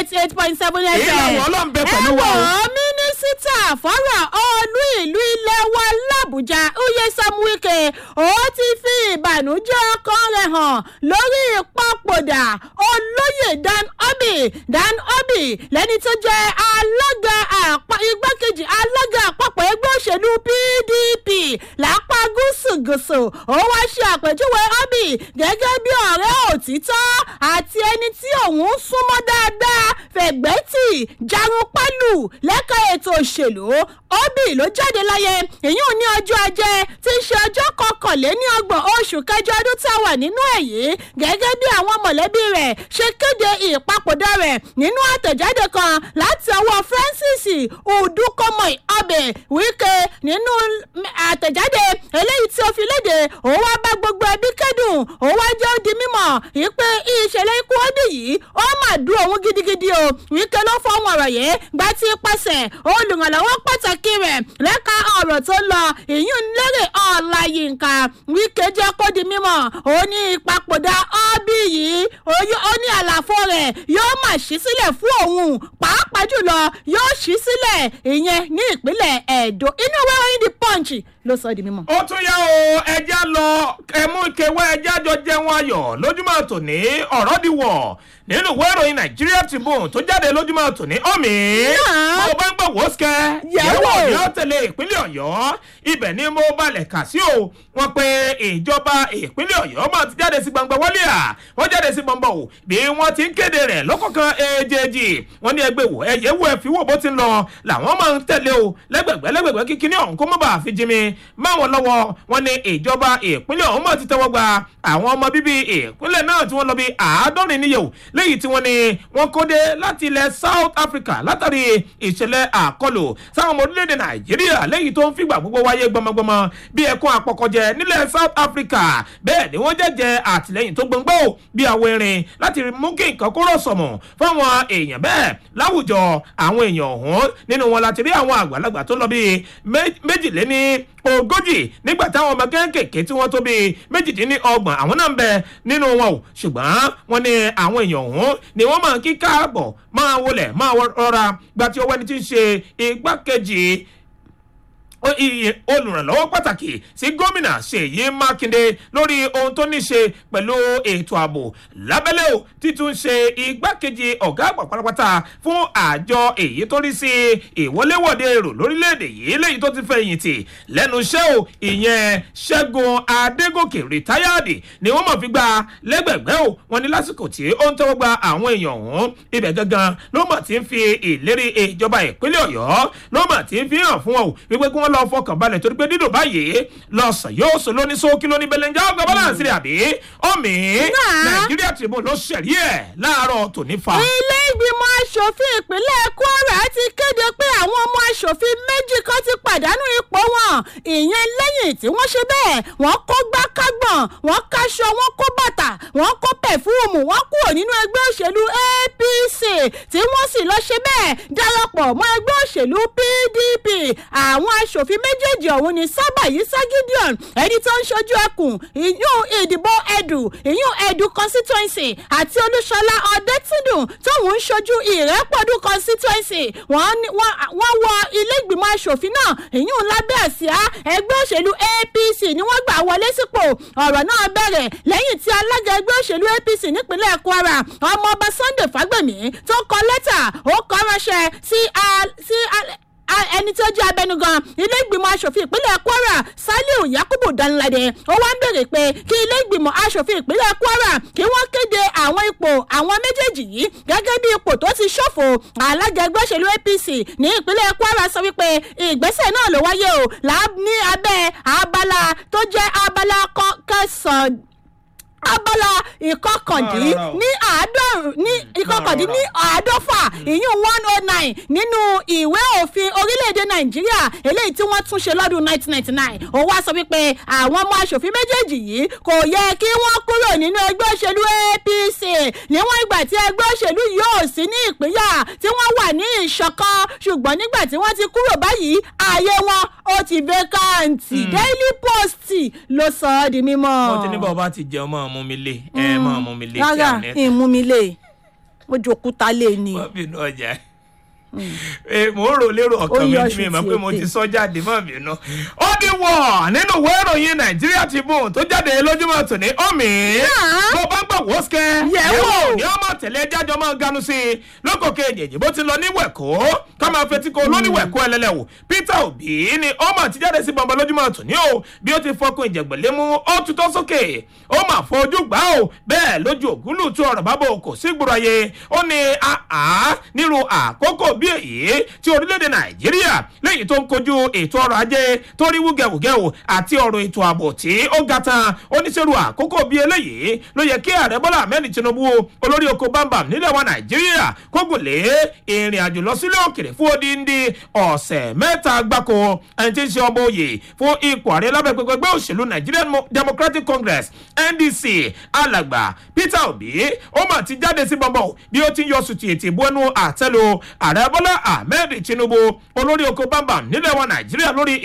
eighty eight point seven fm. ìlànà ọlọ́run bẹ pẹ̀lú wa ẹ o. wò ó mínísítà fọ́rọ̀ olú ìlú ilé wa làbújá uyesom wike ó ti fi ìbànújẹ́ ọkàn rẹ̀ hàn lórí ìpapòdà olóyè dan obi dan obi lẹ́ni tó jẹ́ alága àpá igbákejì alága àpapọ̀ ẹgbẹ́ òṣèlú pdp lápá gúúsù gúúsù ó wá ṣe àpèjúwe obi gẹ́gẹ́ bí ọ̀rẹ́ òtítọ́ àti ẹni tí òun súnmọ́ dáadáa fẹ̀gbẹ́tì jarun pálù lẹ́ka ètò òṣèlú obi ló jáde láyé ìyún ní ọjọ́ ajé tí í ṣe ọjọ́ kọkànléní ọgbọ̀n oṣù kẹjọ ọdún tá a wà nínú èyí gẹ́gẹ́ bí àwọn mọ̀lẹ́bí rẹ̀ ṣe kéde ìpapòdà rẹ̀ nínú àtẹ̀jáde kan láti ọwọ́ francis udukomoy ọbẹ̀ wíkẹ́ nínú àtẹ̀jáde eléyìí tí ó fi léde òun wá bá gbogbo ẹbí kẹ́dùn òun wá jẹ́ ó di mímọ̀ wípé ìṣẹ̀lẹ̀ ikú ọdún yìí ó mà dùn òun gidigidi o wíkẹ́ ló fọ́ wọn ọ̀rọ̀ yìí gbá tí pàṣẹ olùrànlọ́wọ́ pàtàkì rẹ̀ lẹ́ka ọ̀rọ̀ tó lọ ìyún lérè ọ̀làyínká wíkẹ́ jẹ́ kó di mímọ̀ ó ní ìpapòdà ọ́bí yìí ó ní àlàfo rẹ̀ yóò mà ṣí sílẹ̀ fún òun pàápàá jùlọ yóò ṣí sílẹ̀ ìyẹn ní ìpínlẹ̀ ẹ̀dọ́ inú ìwé ìròyìn the punch ló sọ di mímọ̀. ó tún yá o ẹja lọ ẹmú ìkẹwẹ ẹja jọ jẹun ayọ̀ lójúmọ́ tòní ọ̀rọ̀ di wọ̀ nínú ìwé ìròyìn nigeria tribune tó jáde lójúmọ́ tòní ọ̀mì. Náà. mo bá ń gbọ́ wọ́sùkẹ́ Yẹ̀wò. yẹ̀wò tẹ̀lé ìpínlẹ̀ ọ̀yọ́ ibẹ̀ ni mo balẹ̀ kà sí o wọ́n pe ìjọba ìpínlẹ̀ ọ̀yọ́ máa ti jáde sí gbangba wọlé à wọ́n jáde sí gbangba o bí wọ́n ti ń kéde rẹ̀ lọ́kọ̀ọ̀kan èjèèjì wọ́n ní ẹgbẹ́ wò ẹ̀yẹ́ wò ẹ̀ fi wò bó ti ń lọ làwọn máa ń tẹ̀lé o lẹ́gbẹ̀gbẹ́ lẹ́gbẹ̀gbẹ́ kíkiní ọ̀hún kó má bàa fi jí mi má wọn lọ́wọ́ wọn ní ìjọba ìpínlẹ̀ ọ̀hún máa ti tẹ́wọ́ gba àwọn ọmọ bíbí ìpínlẹ̀ náà tí wọ́n lọ bí àádọ́rin níyẹ̀wò léyìí tí wọ́n ní wọ́n kó dé láti ilẹ̀ south africa látàrí ìṣẹ̀lẹ̀ àkọlù sáwọn ọmọ orílẹ̀-èdè nàìjíríà léyìí tó ń fìgbà gbogbo wáyé gbọmọgbọmọ bí ẹkún àpọ̀kọ̀jẹ nílẹ̀ south africa bẹ́ẹ̀ ni wọ́n jẹ́jẹ́ àtìlẹ́yìn tó gbọ̀ngbọ́ bí àwọn erin láti mú kí nǹkan kó rọ̀ sọ̀mọ̀ fáwọn èèyàn bẹ́ẹ̀ láwùjọ àwọn èèyàn ọ̀hún nínú wọn láti rí àwọn àgbàlagbà tó lọ bí méjìléní ogójì nígbà táwọn ọmọ kéékèèké tí wọ́n tó bí méjìdínlọ́gbọ̀n àwọn náà ń bẹ nínú wọn o ṣùgbọ́n wọ́n ní àwọn èèyàn ọ̀hún ni wọ́n máa kí káàbọ̀ máa wọlé máa rọra gba tí ọwọ́ ẹni tí ń ṣe igbákejì ó- iye olùrànlọ́wọ́ pàtàkì sí gómìnà ṣèyí mákindé lórí ohun tó ní ṣe pẹ̀lú ètò ààbò lábẹ́lẹ́ o títún ṣe igbákejì ọ̀gá àgbà pátápátá fún àjọ èyí tó rí sí ìwọléwọ̀de èrò lórílẹ̀‐èdè yìí léyìí tó ti fẹ̀yìntì lẹ́nu iṣẹ́ o ìyẹn ṣẹ́gun adégòkè rìtáyàdì ni wọ́n mọ̀ fi gba lẹ́gbẹ̀gbẹ́ o wọn ní lásìkò tí ó ń tẹ́wọ́ gba àwọn èèyàn ọ̀hún ibẹ̀ gangan ló mọ̀ tí ń fi ìlérí ìjọba ìpínlẹ̀ ọ̀yọ́ ló mọ̀ tí ń fi hàn fún wọn o wípé kí wọ́n lọ fọkàn balẹ̀ torí pé dídùn báyìí lọ́sàn yóò sọ lóní sókí lóní bẹlẹ́njá ọgbà balance rẹ̀ àbí ọ̀mì Náà. nàìjíríà tribune ló ṣẹ̀rí ẹ̀ láàárọ̀ tòní fa. ilé ìgbìmọ̀ asòfin ìpínlẹ̀ kwara ti kéde pé àwọn ọmọ asòfin méjì kan ti pàdánù ipò wọn ìyẹn lẹ́yìn tí wọ́n ṣe bẹ́ẹ̀ wọ́n kó gbákágbọ̀n wọ́n káṣọ wọ́n kó bàtà wọ́n kó pẹ̀fúùmù wọ́n kúrò nínú ẹgbẹ́ òṣèlú apc tí wọ́n sì lọ ṣe bẹ́ẹ̀ darapọ̀ mọ́ ẹgbẹ́ òṣèlú pdp àwọn asòfin méjèèjì ọ̀hún ni sábàyí sagideon ẹni tó ń ṣojú ẹkùn ìyún ìdìbò ẹdù ìyún ẹdù constituency àti olúṣọlá ọdẹtìdùn tóun ń ṣojú ìrẹ́pọ̀dù constituency wọ́n ní- wọ́n wọ́n wọ ilé ìgbìmọ̀ asòfin náà ìyún lábẹ́ àsíá ẹgbẹ́ òṣèlú apc ni wọ́n gbà wọlé sípò ọ̀rọ̀ náà bẹ̀rẹ̀ lẹ́yìn tí alága ẹgbẹ́ òṣèlú apc nípínlẹ̀ kwara ọmọọba sunday fagbemi tó kọ lẹ́tà ó kọ ránṣẹ́ sí a- sí a- a- ẹni tí ó jẹ́ abẹnugan ilé ìgbìmọ̀ asòfin ìpínlẹ̀ kwara saliu yakubu danlade ó wá ń béèrè pé kí ilé ìgbìmọ̀ asòfin ìpínlẹ̀ kwara kí wọ́n kéde àwọn ipò àwọn méjèèjì yìí gẹ́gẹ́ bí ipò tó ti ṣòfò alága ẹgbẹ́ òṣèlú apc ní ìpínlẹ̀ kwara sọ wípé ìgbésẹ̀ náà ló wáyé o lá- ní abẹ́ abala tó jẹ́ abala kọ- kẹsàn-án abala ìkọkàndín Rárá, rárá o. ní àádọ́rùn ní ìkọkàndín ní àádọ́fà ìyún one oh nine nínú ìwé òfin orílẹ̀-èdè nàìjíríà eléyìí tí wọ́n tún ṣe lọ́dún nineteen ninety nine ó wá sọ wípé àwọn ọmọ asòfin méjèèjì yìí kò yẹ kí wọ́n kúrò nínú ẹgbẹ́ òṣèlú apc níwọ̀n ìgbà tí ẹgbẹ́ òṣèlú yóò sí ní ìpínyà tí wọ́n wà ní ìṣọ̀kan ṣùgbọ́n nígbà tí wọ́n ti kúrò báyìí ààyè wọn ó ti vacant daily post ló sọ ọ́ di mímọ́. wọ́n ti ní bọ́ọ̀ bá ti jẹun máa mú mi lé ẹ máa mú mi lé tí rárá àwọn ẹ̀ ìmú mi lè. wọ́n ju òkúta lé ni. wọ́n bínú ọjà mo ń rò lérò ọkàn mi ní mi mọ̀ pé mo ti sọ jáde mọ́ bínú. ó di wọ̀ nínú ìwé ìròyìn nàìjíríà Tribune tó jáde lójúmọ́ tòní omi bó bá ń gbọ̀ wọ́sẹ̀ Yẹ̀wò. ní ọmọ tẹ̀lé jájọ́ máa ganu sí i lókò kejì bó ti lọ ní wẹ̀kọ́ ká máa fetí ko lóníwẹ̀kọ́ ẹlẹ́lẹ́wò Peter Obi ni ọmọ ti jáde sí bọ̀m̀bọ̀ lójúmọ́ tòní o bí ó ti fọkùn ìjẹ̀gbẹ̀lé mú ó tutọ́ sókè ó mà fojú gbà ó bẹ́ẹ̀ lójú ògúnlù tó ọ̀rọ̀ bábò kò sí gbúrọ̀ ayé ó ní àá nírú àkókò bí èyí tí orílẹ̀-èdè Nàìjíríà lẹ́yìn tó ń kojú ètò ọrọ̀ ajé tó rí wúgẹ̀wúgẹ̀wò àti ọ̀rọ̀ ètò ààbò tí ó ga tán oníṣẹ́rù àkókò bí eléyìí ló yẹ kí ààrẹ Bọ́lá Ahmed Tinubu olórí oko bámbam nílẹ̀ wa Nàìjíríà kógùn lé ìrìn àjò lọ sílé òkèrè fún odindi ọ̀sẹ̀ mẹ́ta gbáko ẹni tí ń ṣe ọmọ òye fún ipò ààrẹ lábẹ́ pẹpẹ ẹgbẹ́ òṣèlú Nigerian Mo- Democratic Congress NDC alàgbà Peter Obi ó mà ti jáde sí bọ́bọ̀ bí ó ti ń yọ sùtì ètì ìbú ẹnu àtẹ́lu ààrẹ Bọ́lá Ahmed Tinubu olórí oko bámbam nílẹ̀ wa Nàìjíríà lórí